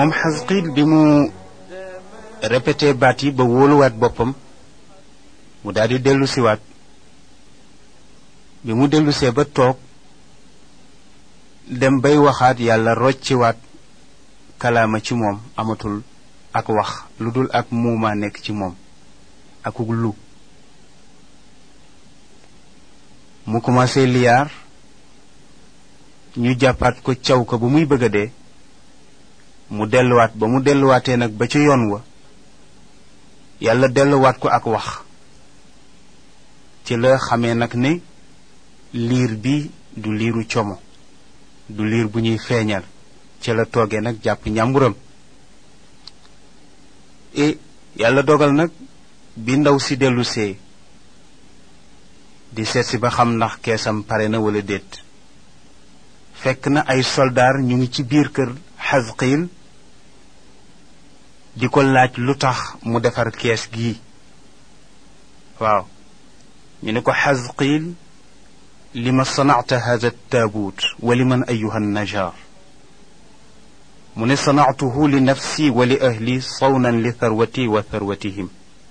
moom xasqiil bi mu répété baat yi ba wóoluwaat boppam mu daal di dellu siwaat bi mu dellusee ba toog dem bay waxaat yàlla rocciwaat kalaama ci moom amatul ak wax lu dul ak muumaa nekk ci moom akuk lu mu commencé liyaar ñu jàppaat ko caw ko ba muy bëgg a dee mu delluwaat ba mu delluwaatee nag ba ca yoon wa yàlla delluwaat ko ak wax ci la xamee nag ne liir bi du liiru como du liir bu ñuy feeñal ci la toogee nag jàpp ñàmburam e yàlla dogal nag bi ndaw si dellusee di seet si ba xam ndax keesam pare na wala déet fekk na ay soldaar ñu ngi ci biir kër xasqiil di ko laaj lu tax mu defar kees gii waaw ñu ne ko xasqiil lima sanacta hada taabuut wa liman ayuha najaar mu ne sanactuhu li nafsi wa li ahli sawnan li tharwati wa tharwatihim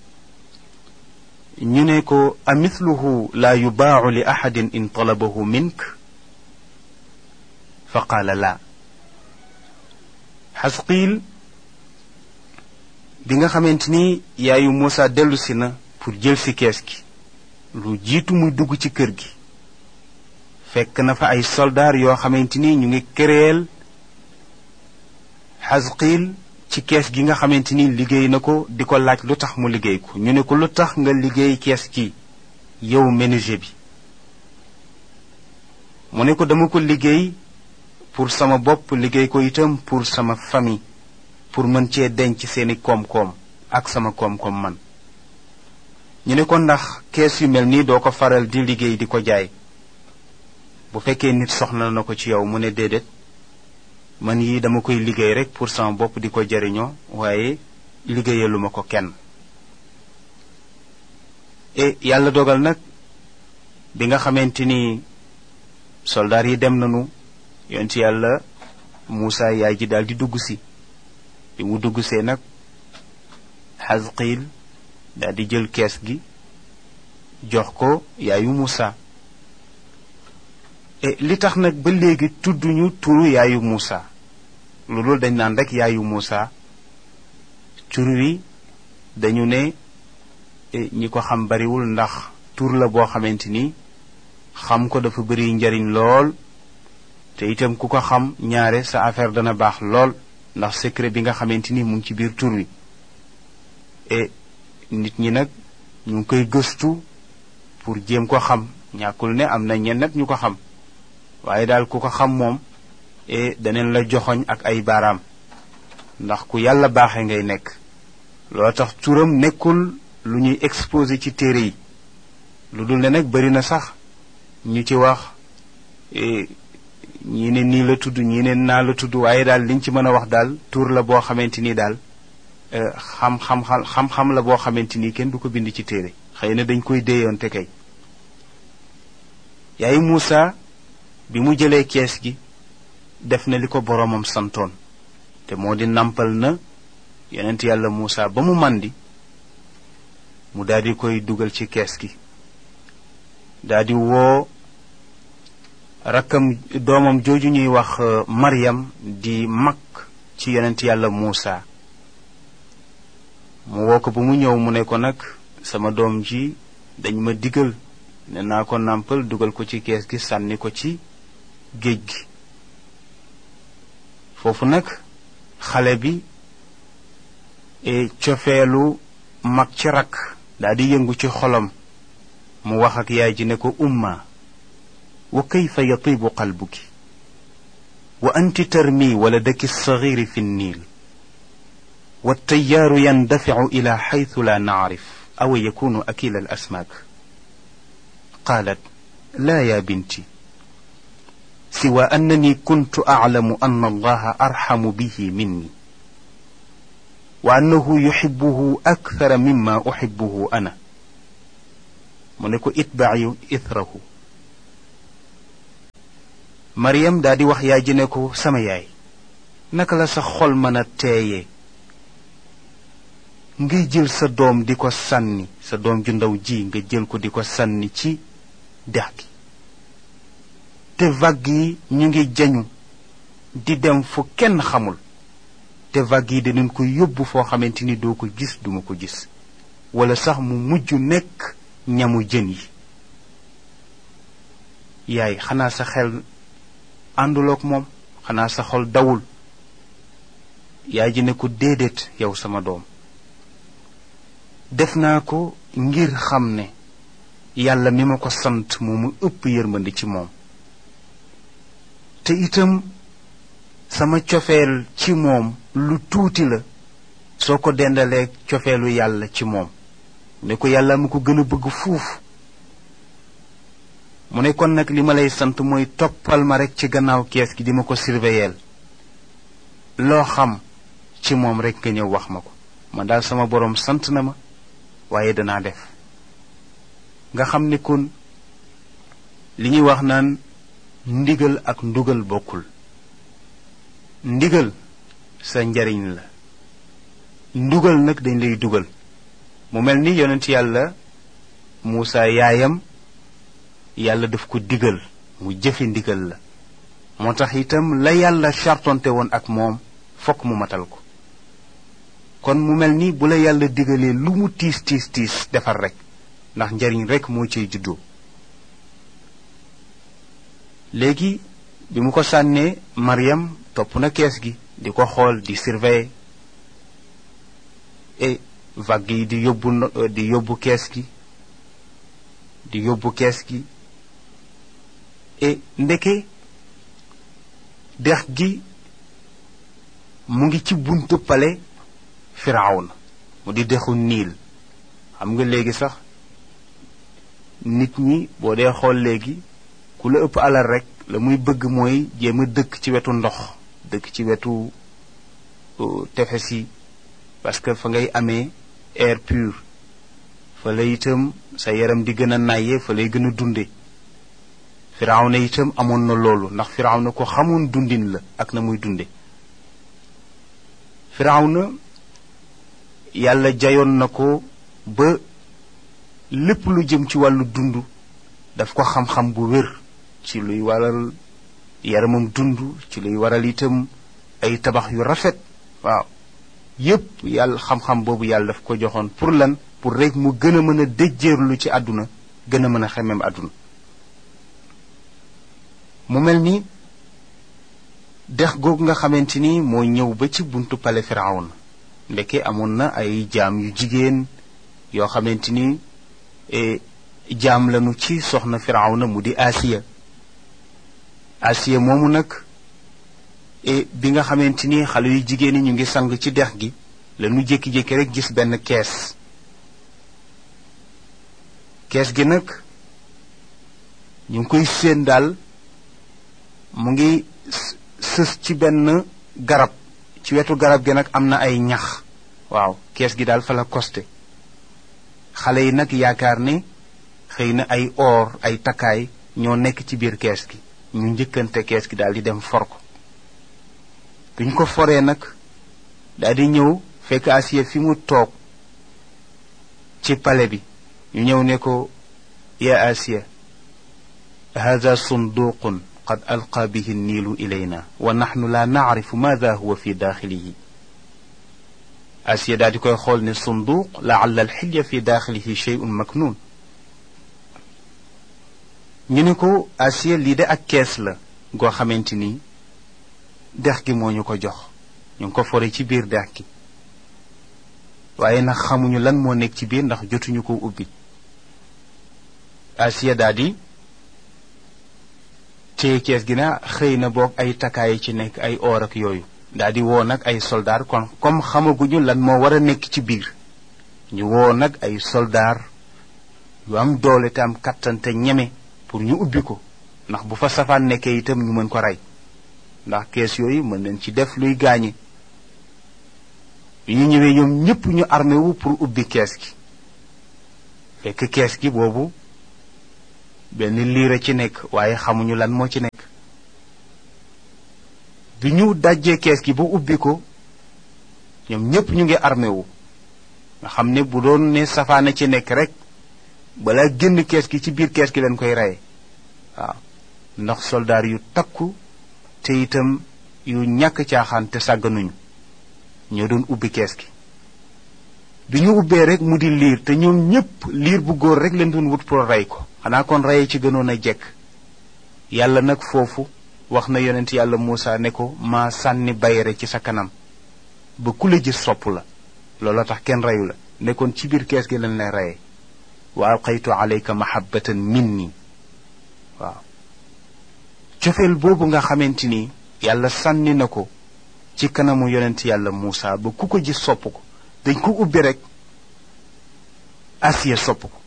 ñu ne ko amithluhu laa yubaacu li axadin in talabahu mink fa qaala laa xasqiil bi nga xamante ni yaayu Muusa dellu si na pour jël si kees gi lu jiitu muy dugg ci kër gi fekk na fa ay soldaar yoo xamante ni ñu ngi këreel xasqiil ci kees gi nga xamante ni liggéey na ko di ko laaj lu tax mu liggéey ko ñu ne ko lu tax nga liggéey kees gi yow menuisier bi mu ne ko dama ko liggéey pour sama bopp liggéey ko itam pour sama famille pour mën cee denc seeni koom-koom ak sama koom-koom man ñu ne ko ndax kees yu mel nii doo ko faral di liggéey di ko jaay bu fekkee nit soxla na ko ci yow mu ne déedéet man yi dama koy liggéey rek pour sama bopp di ko jariñoo waaye liggéeyaluma ko kenn e yàlla dogal nag bi nga xamante ni soldaar yi dem nañu yonent yàlla Muusa yaay ji daal di dugg si bi mu dugg see nag xasqiil daal di jël kees gi jox ko yaayu Muusa e li tax nag ba léegi tudduñu turu yaayu Muusa loolu dañ naan rek yaayu Muusa tur wi dañu ne ñi ko xam bariwul ndax tur la boo xamante ni xam ko dafa bari njariñ lool te itam ku ko xam ñaare sa affaire dana baax lool ndax secret bi nga xamante ni mu ngi ci biir tur wi e nit ñi nag ñu ngi koy gëstu pour jéem ko xam ñàkkul ne am na ñenn ñu ko xam waaye daal ku ko xam moom e daneen la joxoñ ak ay baaraam ndax ku yàlla baaxe ngay nekk loo tax turam nekkul lu ñuy exposé ci téere yi lu dul ne nag bari na sax ñu ci wax ñii ne nii la tudd ñii ne naa la tudd waaye daal liñ ci mën a wax daal tur la boo xamante ni daal xam xam xam-xam la boo xamante ni kenn du ko bind ci téere xëy na dañ koy déeyoonte kay yaay Muusa bi mu jëlee kees gi def na li ko boroomam santoon te moo di nampal na yonent yàlla Muusa ba mu màndi mu daldi koy dugal ci kees gi daldi woo rakkam doomam jooju ñuy wax Maryam di mag ci yonent yàlla Muusa mu woo ko ba mu ñëw mu ne ko nag sama doom ji dañ ma digal ne naa ko nàmpal dugal ko ci kees gi sànni ko ci géej gi foofu nag xale bi cofeelu mag ci rakk daa di yëngu ci xolam mu wax ak yaay ji ne ko umma wa kayfa yatibu qalbuki wa anti tarmi waladaki alsaghiri fi nniil والتيار يندفع إلى حيث لا نعرف أو يكون أكيل الأسماك قالت لا يا بنتي سوى أنني كنت أعلم أن الله أرحم به مني وأنه يحبه أكثر مما أحبه أنا منكو اتبعي إثره مريم دادي وخيا جنكو سمياي naka la sa xol mën a teeyee ngay jël sa doom di ko sànni sa doom ju ndaw ji nga jël ko di ko sànni ci dex gi te vague yi ñu ngi jañu di dem fu kenn xamul te vague yi dinañ ko yóbbu foo xamante ni doo ko gis duma ko gis wala sax mu mujj nekk ñamu jën yi yaay xanaa sa xel àndulook moom xanaa sa xol dawul yaay ji ne ko déedéet yow sama doom def naa ko ngir xam ne yàlla mi ma ko sant moo mu ëpp yërmandi ci moom te itam sama cofeel ci moom lu tuuti la soo ko dendalee cofeelu yàlla ci moom ne ko yàlla mu ko gën a bëgg fuuf mu ne kon nag li ma lay sant mooy toppal ma rekk ci gannaaw kees gi di ma ko surveiller loo xam ci moom rekk nga ñëw wax ma ko ma daal sama boroom sant na ma waaye danaa def nga xam ne kon li ñuy wax naan ndigal ak ndugal bokkul ndigal sa njariñ la ndugal nag dañ lay dugal mu mel ni yonent yàlla Muusa yaayam yàlla daf ko digal mu jëfe ndigal la moo tax itam la yàlla chartonte woon ak moom fokk mu matal ko kon mu mel ni bu la yàlla digalee lu mu tiis tiis tiis defar rek ndax njariñ rek moo ciy juddoo léegi bi mu ko sànnee Mariam topp na kees gi di ko xool di surveiller et vague yi di yóbbu di yóbbu kees gi di yóbbu kees gi et ndeke dex gi mu ngi ci buntu pale firawna mu di dexu niil xam nga léegi sax nit ñi boo dee xool léegi ku la ëpp alal rek la muy bëgg mooy jéem a dëkk ci wetu ndox dëkk ci wetu tefes yi parce que fa ngay amee air pur fa la itam sa yaram di gën a nàyyee fa lay gën a dunde firawna itam amoon na loolu ndax firawna ko xamoon dundin la ak na muy dunde firawna yàlla jayoon na ko ba lépp lu jëm ci wàllu dund daf ko xam-xam bu wér ci luy waral yaramam dund ci luy waral itam ay tabax yu rafet waaw yépp yàlla xam-xam boobu yàlla daf ko joxoon pour lan pour rek mu gën a mën a déjjeerlu ci àdduna gën a mën a xemem àdduna mu mel ni dex googu nga xamante ni moo ñëw ba ci buntu pale firawna ndeke amoon na ay jaam yu jigéen yoo xamante ni jaam lañu ci soxna firawna mu di asiya asiya moomu nag bi nga xamante ni xale yu jigéen ñi ñu ngi sang ci dex gi lañu jékki-jékki rek gis benn kees kees gi nag ñu ngi koy séen daal mu ngi sës ci benn garab ci wetu garab gi nag am na ay ñax waaw kees gi daal fa la costé xale yi nag yaakaar ne xëy na ay or ay takkaay ñoo nekk ci biir kees gi ñu njëkkante kees gi daal di dem for ko duñ ko foree nag daal di ñëw fekk Asiya fi mu toog ci pale bi ñu ñëw ne ko ya Asiya hada sunduqun qad alqa bihi niilu ilayna wa naxnu la nacrifu maada huwa fi daaxilihi Asiya daal di koy xool ne sunduq laalla alxilya fi daaxilihi sheyun maknuun ñu ne ko Asiya lii de ak kees la goo xamante ni dex gi moo ñu ko jox ñu ngi ko fore ci biir dex gi waaye nag xamuñu lan moo nekk ci biir ndax jotuñu ko ubbi Asiya daal di téye kees gi na xëy na boog ay takkaay ci nekk ay or ak yooyu daal di woo nag ay soldaar kon comme xamaguñu lan moo war a nekk ci biir ñu woo nag ay soldaar yu am doole te am kattan te ñeme pour ñu ubbi ko ndax bu fa safaan nekkee itam ñu mën ko rey ndax kees yooyu mën nañ ci def luy gaañe ñu ñëwee ñoom ñépp ñu armé wu pour ubbi kees gi fekk kees gi boobu benn liir a ci nekk waaye xamuñu lan moo ci nekk bi ñu dajjee kees gi ba ubbi ko ñoom ñépp ñu ngi armé wu nga xam ne bu doon ne safaana ci nekk rek balaa génn kees gi ci biir kees gi leen koy reye waaw ndax soldaar yu takku te itam yu ñàkk caaxaan te sàgganuñu ñoo doon ubbi kees gi bi ñu ubbee rek mu di liir te ñoom ñépp liir bu góor rek leen doon wut pour rey ko xanaa kon reye ci gënoon a jekk yàlla nag foofu wax na yonent yàlla Muusa ne ko maa sànni bayre ci sa kanam ba ku la gis sopp la looloo tax kenn reyu la nekkoon ci biir kees gi lañ lay reye wa alqaytu alayka mahabbatan minni waaw cofeel boobu nga xamante ni yàlla sànni na ko ci kanamu yonent yàlla Muusa ba ku ko gis sopp ko dañ ko ubbi rek Asiya sopp ko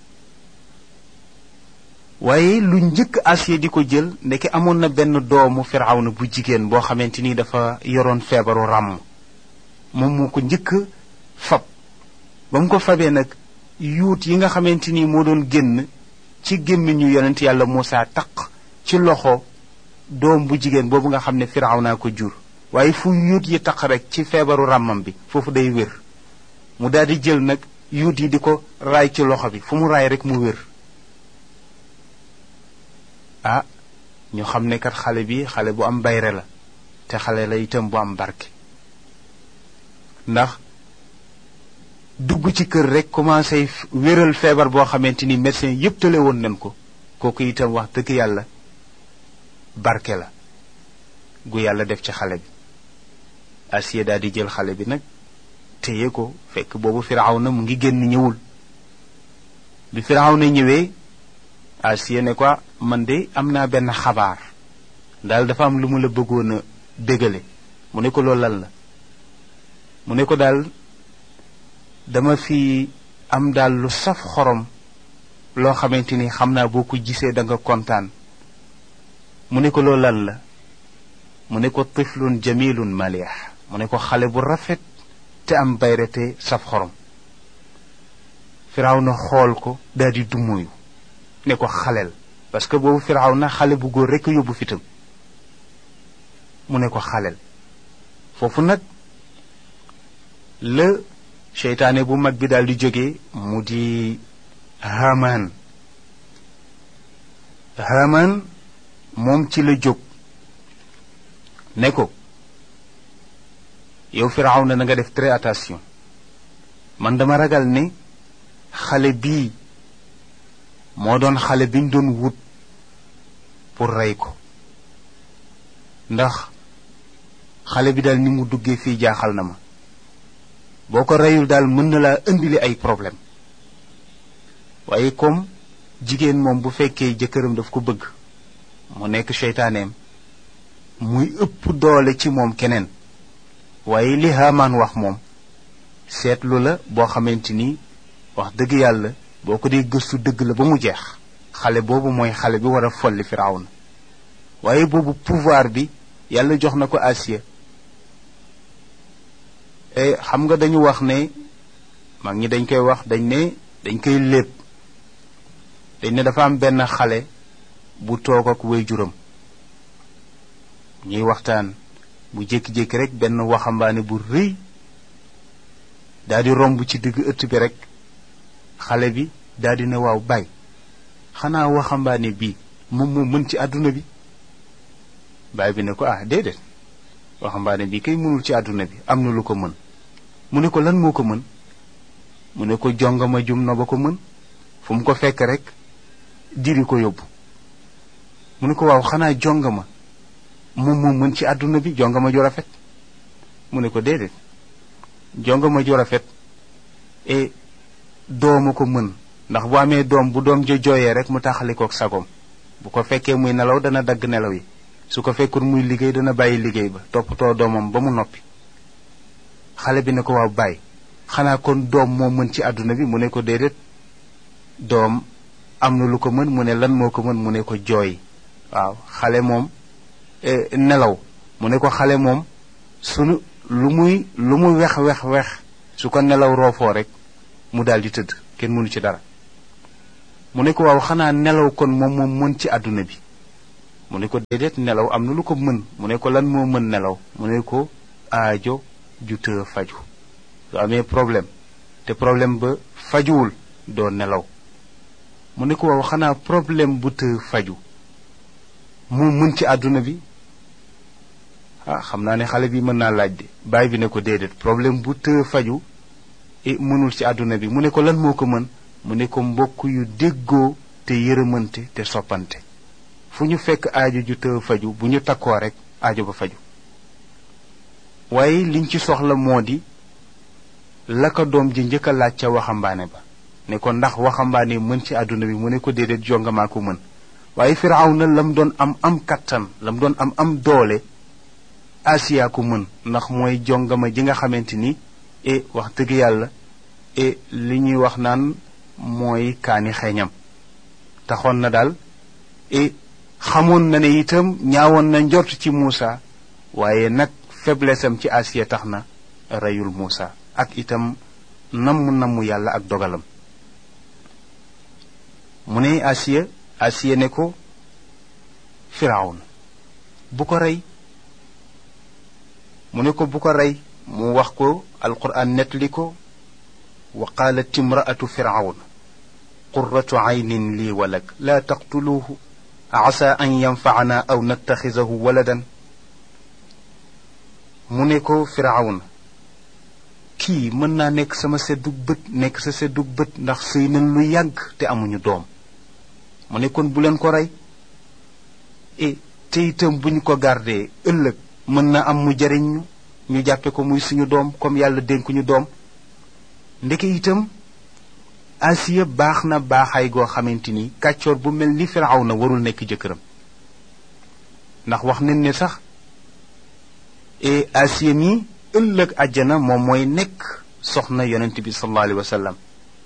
waaye lu njëkk Asiya di ko jël ndeke amoon na benn doomu Firawna bu jigéen boo xamante ni dafa yoroon feebaru ràmm moom moo ko njëkk fab ba mu ko fabee nag yuut yi nga xamante ni moo doon génn ci gémmiñu yonent yàlla Muusa taq ci loxo doom bu jigéen boobu nga xam ne Firawna ko jur waaye fu yuut yi taq rek ci feebaru ràmmam bi foofu day wér mu daal di jël nag yuut yi di ko raay ci loxo bi fu mu raay rek mu wér ah ñu xam ne kat xale bi xale bu am bayre la te xale la itam bu am barke ndax dugg ci kër rek commencé wéral feebar boo xamante ni médecin yépp tale woon nañ ko kooku itam wax dëgg yàlla barke la gu yàlla def ci xale bi Asiya daal di jël xale bi nag téye ko fekk boobu Firawna mu ngi génn ñëwul bi Firawna ñëwee Asiya ne ko man de am naa benn xabaar daal dafa am lu mu la bëggoon a dégale mu ne ko loolu lan la mu ne ko daal dama fi am daal lu saf xorom loo xamante ni xam naa boo ko gisee da nga kontaan mu ne ko loolu lan la mu ne ko tiflun jamilun malih mu ne ko xale bu rafet te am bayre te saf xorom Firawna xool ko daal di dumuyu ne ko xaleel parce que boobu Firawna xale bu góor rekk yóbbu fitam mu ne ko xaleel foofu nag la seytaane bu mag bi daal di jóge mu di Haman Haman moom ci la jóg ne ko yow Firawna na nga def très attention man dama ragal ne xale bii moo doon xale biñ doon wut pour rey ko ndax xale bi daal ni mu duggee fii jaaxal na ma boo ko reyul daal mën na laa indili ay problème waaye comme jigéen moom bu fekkee jëkkëram daf ko bëgg mu nekk seytaaneem muy ëpp doole ci moom keneen waaye li Haamaan wax moom seetlu la boo xamante ni wax dëgg yàlla boo ko dee gëstu dëgg la ba mu jeex xale boobu mooy xale bi war a folli Firawna waaye boobu pouvoir bi yàlla jox na ko Asiya xam nga dañu wax ne mag ñi dañ koy wax dañ ne dañ koy lépp dañ ne dafa am benn xale bu toog ak waajuram ñuy waxtaan bu jékki-jékki rek benn waxambaane bu rëy daal di romb ci digg ëtt bi rek xale bi daal di ne waaw bay xanaa waxambaane bii moom moo mën ci àdduna bi baay bi ne ko ah déedéet waxambaane bii kay mënul ci àdduna bi am na lu ko mën mu ne ko lan moo ko mën mu ne ko jongama jum na ba ko mën fu mu ko fekk rek diri ko yóbbu mu ne ko waaw xanaa jongama moom moo mën ci àdduna bi jongama ju rafet mu ne ko déedéet jongama ju rafet e dooma ko mën ndax bu amee doom bu doom jo jooyee rek mu taxalikook sagom bu ko fekkee muy nelaw dana dagg nelaw yi su ko fekkul muy liggéey dana bàyyi liggéey ba toppatoo doomam ba mu noppi xale bi ne ko waaw bàyyi xanaa kon doom moo mën ci àdduna bi mu ne ko déedéet doom am na lu ko mën mu ne lan moo ko mën mu ne ko jooy waaw xale moom nelaw mu ne ko xale moom sunu lu muy lu mu wex wex wex su ko nelaw roofoo rek mu daal di tëdd kenn mënu ci dara mu ne ko waaw xanaa nelaw kon moom moom mën ci àdduna bi mu ne ko déedéet nelaw am na lu ko mën mu ne ko lan moo mën nelaw mu ne ko aajo ju të faju su amee problème te problème ba fajuwul doo nelaw mu ne ko waaw xanaa problème bu të faju moo mën ci àdduna bi ah xam naa ne xale bi mën naa laaj de baay bi ne ko déedéet problème bu të faju e mënul ci àdduna bi mu ne ko lan moo ko mën mu ne ko mbokk yu déggoo te yërëmante te soppante fu ñu fekk aajo ju të faju bu ñu takkoo rek aajo ba faju waaye liñ ci soxla moo di la ko doom ji njëkk a laaj ca waxambaane ba ne ko ndax waxambaane mën ci àdduna bi mu ne ko déedéet jongamaa ko mën waaye firawna lam doon am am kattan lam doon am am doole asiya ko mën ndax mooy jongama ji nga xamante ni e wax dëgg yàlla e li ñuy wax naan mooy kaani xeeñam taxoon na daal e xamoon na ne itam ñaawoon na njort ci Muusa waaye nag faiblesse am ci asiya tax na reyul Muusa ak itam namm namm yàlla ak dogalam mu ne asiya asiya ne ko firawna bu ko rey mu ne ko bu ko rey mu wax ko alquran nettali ko wa qaalat imraatu firawna qurratu aynin lii walak laa taqtuluuhu asa an yanfacana aw nattaxisahu waladan mu ne ko firawna kii mën naa nekk sama seddug bët nekk sa seddug bët ndax sëy nañ lu yàgg te amuñu doom mu ne kon bu leen ko rey e te itam bu ñu ko gardee ëllëg mën na am mu jariñ ñu ñu jàppe ko muy suñu doom comme yàlla dénkuñu doom ndeke itam asiya baax na baaxaay goo xamante ni kàccoor bu mel ni firaw na warul nekk jëkkëram ndax wax nañ ne sax e asiya mi ëllëg àjjana moom mooy nekk soxna yonent bi sallallahu alayhi wa sallam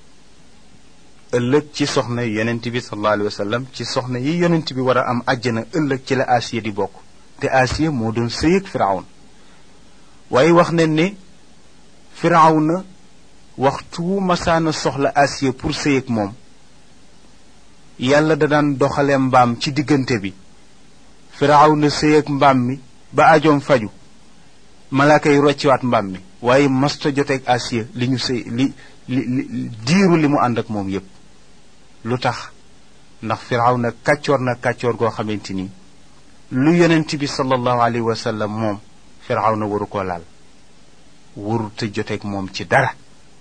ëllëg ci soxna yonent bi sallallahu alayhi wa sallam ci soxna yi yonent bi war a am àjjana ëllëg ci la asiya di bokk te asiya moo doon sëyëg firawn waaye wax nañ ne firawna waxtu masaana soxla asiya pour sëyëg moom yàlla da daan doxale mbaam ci diggante bi firawna sëyëg mbaam mi ba ajoom faju malaaka yi rocciwaat mbaam mi waaye masta joteeg asiya li ñu sëy li li li diiru li mu ànd ak moom yépp lu tax ndax firawna kàccoor na kàccoor goo xamante ni lu yonent bi sallallahu alayhi wa sallam moom firawna waru ko laal waru te joteeg moom ci dara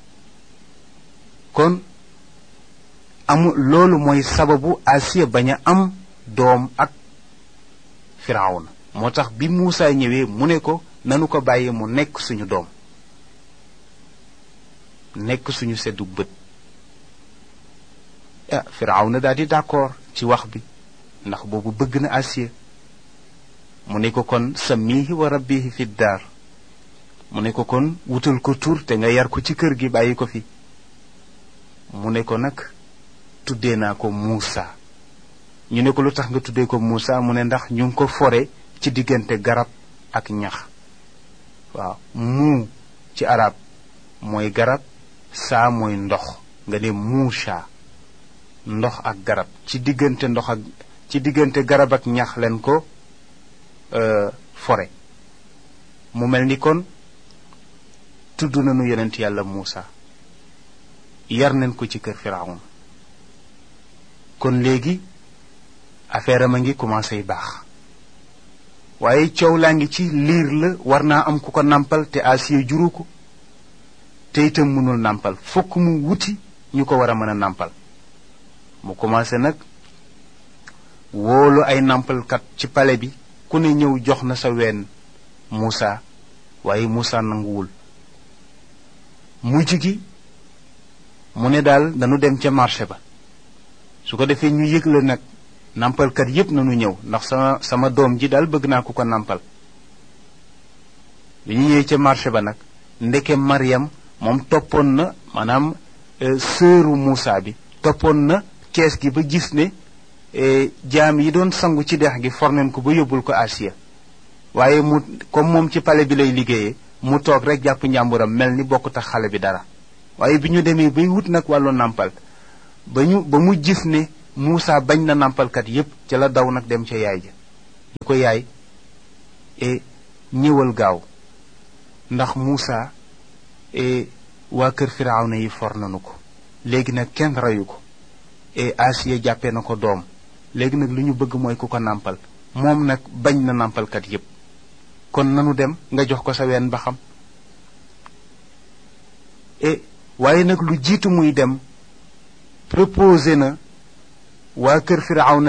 kon amu loolu mooy sababu asiya bañ a am doom ak firawna moo tax bi Muusa ñëwee mu ne ko nanu ko bàyyi mu nekk suñu doom nekk suñu seddu bët ah firawna daal di d'accord ci wax bi ndax boobu bëgg na asiya mu ne ko kon samihi wa rabbihi fi daar mu ne ko kon wutal ko tur te nga yar ko ci kër gi bàyyi ko fi mu ne ko nag tuddee naa ko Muusa ñu ne ko lu tax nga tuddee ko Muusa mu ne ndax ñu ngi ko fore ci diggante garab ak ñax waaw muu ci arab mooy garab saa mooy ndox nga ne Muusa ndox ak garab ci diggante ndox ak ci diggante garab ak ñax leen ko fore mu mel ni kon tudd nañu yonent yàlla Muusa yar nañ ko ci kër Firawun kon léegi affaire am a ngi commencé baax waaye coow laa ngi ci liir la war naa am ku ko nàmpal te Asiya juru ko te itam mënul nàmpal fokk mu wuti ñu ko war a mën a nàmpal mu commencé nag wóolu ay nàmpalkat ci pale bi ku ne ñëw jox na sa ween Muusa waaye Muusa nanguwul mujj gi mu ne daal dañu dem ca marché ba su ko defee ñu yëgle nag nàmpalkat yépp nañu ñëw ndax sama sama doom ji daal bëgg naa ku ko nàmpal bi ñu ñëwee ca marché ba nag ndeke Mariam moom toppoon na maanaam sëru Muusa bi toppoon na kees gi ba gis ne jaam yi doon sangu ci dex gi forneen ko ba yóbbul ko Asiya waaye mu comme moom ci pale bi lay liggéeyee mu toog rek jàpp njàmburam mel ni bokk tax xale bi dara waaye bi ñu demee bay wut nag wàllu nàmpal ba ñu ba mu gis ne Muusa bañ na nàmpalkat yépp ca la daw nag dem ca yaay ja ko yaay e ñëwal gaaw ndax Muusa e waa kër Firawna yi for nanu ko léegi nag kenn reyu ko e Asiya jàppee na ko doom léegi nag lu ñu bëgg mooy ku ko nàmpal moom nag bañ na nàmpalkat yépp kon nanu dem nga jox ko sa ween ba xam e waaye nag lu jiitu muy dem proposé na waa kër Firawna